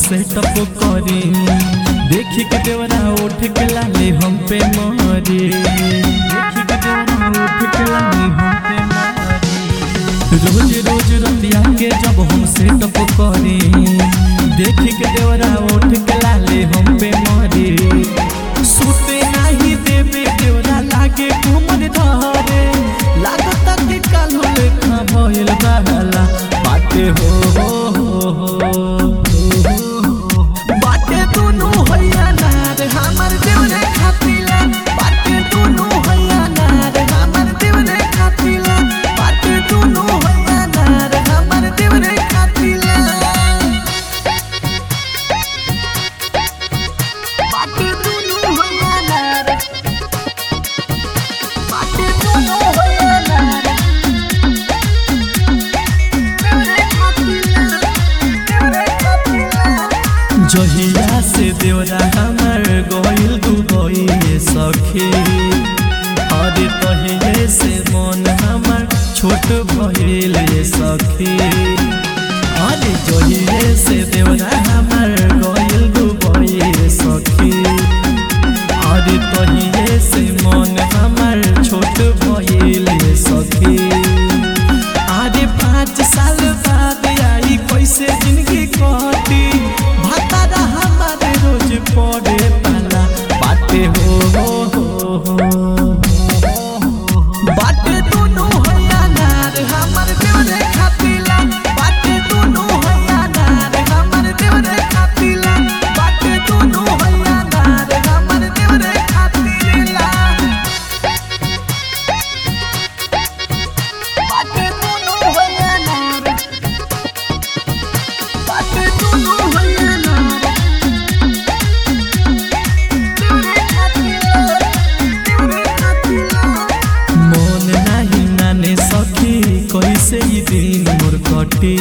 setup करी देखी के देवरा उठ के लाले हम पे मारे देखी के देवरा उठ के लाले हम पे मारे रोज रोज रतिया के जब हम सेटअप करी देखी के देवरा उठ के लाले हम पे मारे सुते नहीं देवे देवरा लागे घूमर धरे लागता कि कालो लेखा भइल बहला बाटे हो हो हो हो बाटे दुनु हैया नार हमर देवरे खातिला बाटे दुनु हैया नार हमर देवरे खातिला बाटे दुनु हैया नार हमर देवरे खातिला बाटे दुनु हैया नार बाटे दुनु हैया नार देवरे खातिला देवरे खातिला जहिया से देवरा हमर गइल दुबई सखी अरे तहिए से मन हमर छोट भइल सखी अरे जहिए से देवरा हमर गइल दुबई सखी अरे तहिए से मन हमर छोट भइल सखी आरे पाँच साल बाद आई कैसे जिंदगी कटी भतारा हमारे रोज पड़े पाला बाटे हो हो हो हो बाटे दुनु हैया नार हमर देवरे खातिला बाटे दुनु हैया नार हमर देवरे खातिला बाटे दुनु हैया नार हमर देवरे खातिला बाटे दुनु हैया नार बाटे दुनु हैया नार देवरे खातिला देवरे खातिला मन नाही नाने सखी कैसे ई दिन मोर कटी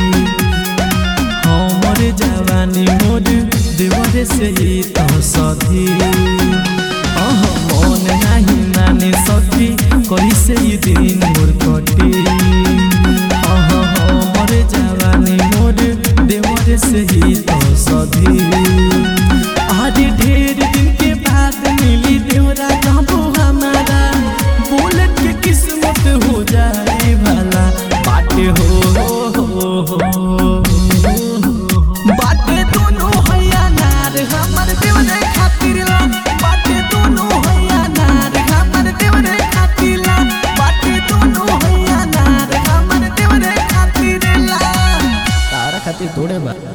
हमर जवानी मोर देवरे से ही तो सधी अह मन नाही नाने सखी कैसे ई दिन मोर कटी अह हमर जवानी मोर देवरे से ही तो सधी आज ढेर दिन के बाद मिली देवरा जाबो हमारा बुलेट के किस्मत हो जाए भला बाटे हो हो हो बाटे दोनों हैया नार हमर देवरे खातिर ला बाटे दोनों हैया नार हमर देवरे खातिर ला बाटे दोनों हैया नार हमर देवरे खातिर ला तारा खातिर थोड़े बा